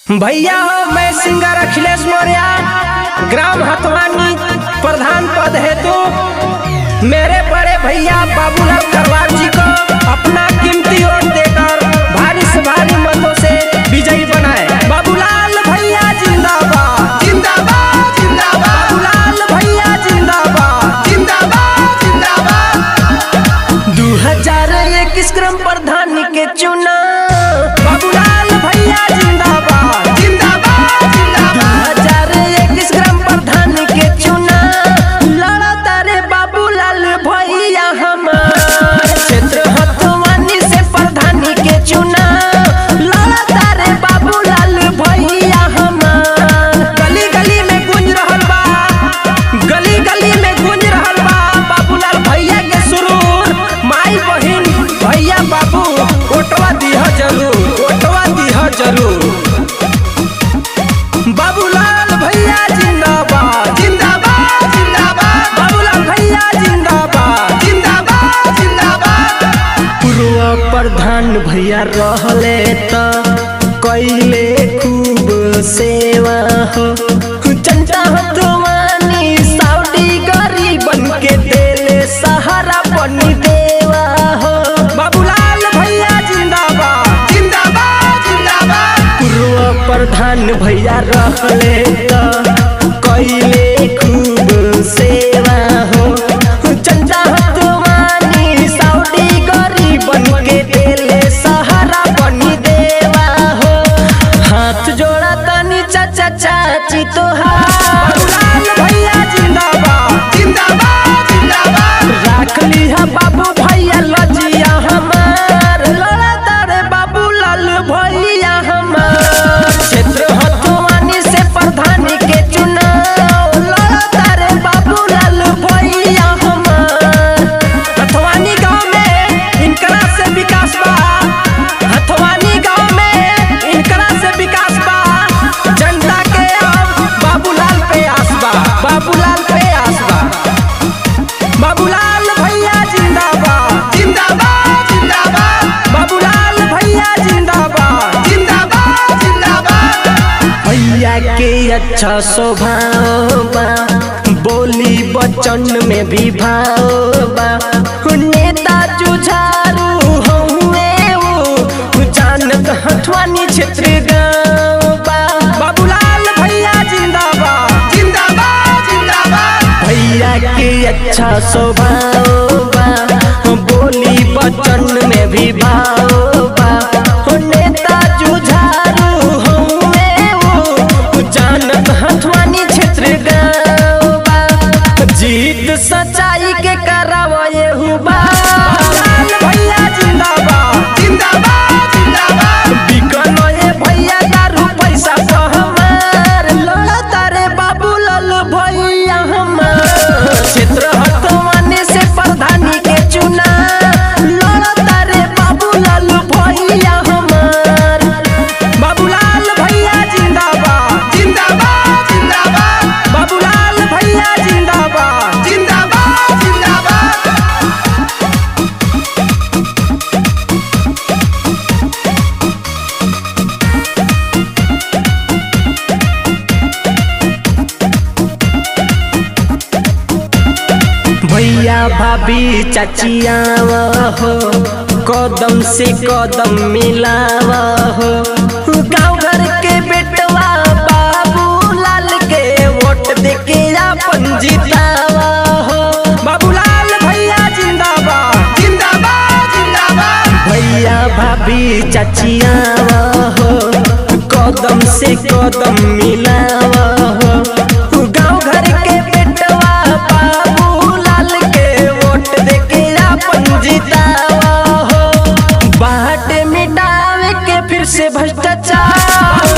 भैया हो मैं सिंगर अखिलेश मौर्य ग्राम हथवानी प्रधान पद हेतु मेरे बड़े भैया बाबूलाल करवार जी को अपना कीमती वोट देकर भारी से भारी मतों से विजयी बनाए बाबूलाल भैया जिंदाबाद जिंदाबाद जिंदाबाद बाबूलाल भैया जिंदाबाद जिंदाबाद जिंदाबाद दो हजार इक्कीस क्रम प्रधान के चुना बाबूलाल भैया जिंदाबाद जिंदाबाद जिंदाबाद हजार इक्कीस ग्राम प्रधान के चुना लड़ा तारे बाबूलाल भैया हमार क्षेत्र हथवानी से प्रधान के चुना लड़ा तारे बाबूलाल भैया हमार गली गली में गूंज रहल बा गली गली में गूंज रहल बा बाबूलाल भैया के सुरूर माई बहिन भैया बाबू ओटवा दिह जरूर ओटवा दिह जरूर बाबूलाल भैया जिंदाबाद जिंदाबाद जिंदाबाद बाबूलाल भैया जिंदाबाद जिंदाबाद जिंदाबाद पूर्व प्रधान भैया रहले त कैले खूब सेवा हो जनता हथवानी साउडी गरीबन के देले सहारा बनी देवा हो बाबूलाल भैया जिंदाबाद जिंदाबाद जिंदाबाद पूर्व प्रधान भैया रहले त कैले खूब सेवा हो चंदा हथवानी साउडी गरीबन के देले सहारा बनी देवा हो हाथ जोड़ा तनी चाचा चाची तोहार बाबूलाल भैया जिंदाबाद जिंदाबाद जिंदाबाद राख लिहा बाबू भैया लजिया हमार लड़ा तारे बाबूलाल भैया हमार क्षेत्र हथवानी से प्रधान के चुनाव लड़ा तारे बाबूलाल भैया हमार हथवानी गांव में इनकरा से विकास बा हथवानी गांव में इनकरा से विकास बा जनता के अब बाबूलाल पे आस बा बाबूलाल पे आस बा बाबूलाल भैया जिंदाबाद जिंदाबाद जिंदाबाद बाबूलाल भैया जिंदाबाद जिंदाबाद जिंदाबाद भैया के अच्छा स्वभाव बा बोली बचन में भी भाव बा नेता जुझारू हुए वो जानत हथवानी क्षेत्र गाँव बा बाबूलाल भैया जिंदाबाद जिंदाबाद जिंदाबाद भैया के अच्छा स्वभाव बा बोली बचन में भी भाव बा हो नेता जुझारू हमें वो जानत हथवानी क्षेत्र गाँव बा जीत सच्चाई के करावे हुबा भैया जिंदाबाद जिंदाबाद जिंदाबाद बिकन ये भैया दारू पैसा तो हमार लड़ा तारे बाबूलाल भैया हमार क्षेत्र हथवानी से प्रधानी के चुना लड़ा तारे बाबूलाल भैया हमार बाबूलाल भैया जिंदाबाद जिंदाबाद जिंदाबाद बाबूलाल भैया जिंदाबाद जिंदाबाद जिंदाबाद भैया भाभी चाचिया हो कदम से कदम मिलावा हो गाँव घर के बेटवा बाबू लाल के वोट दे के अपन जितावा हो बाबूलाल भैया जिंदाबाद जिंदाबाद जिंदाबाद भैया भाभी चाचिया हो कदम से कदम मिलावा हो गाँव घर के बेटवा बाबू लाल के वोट दे के अपन जितावा हो बाट मिटावे के फिर से भ्रष्टाचार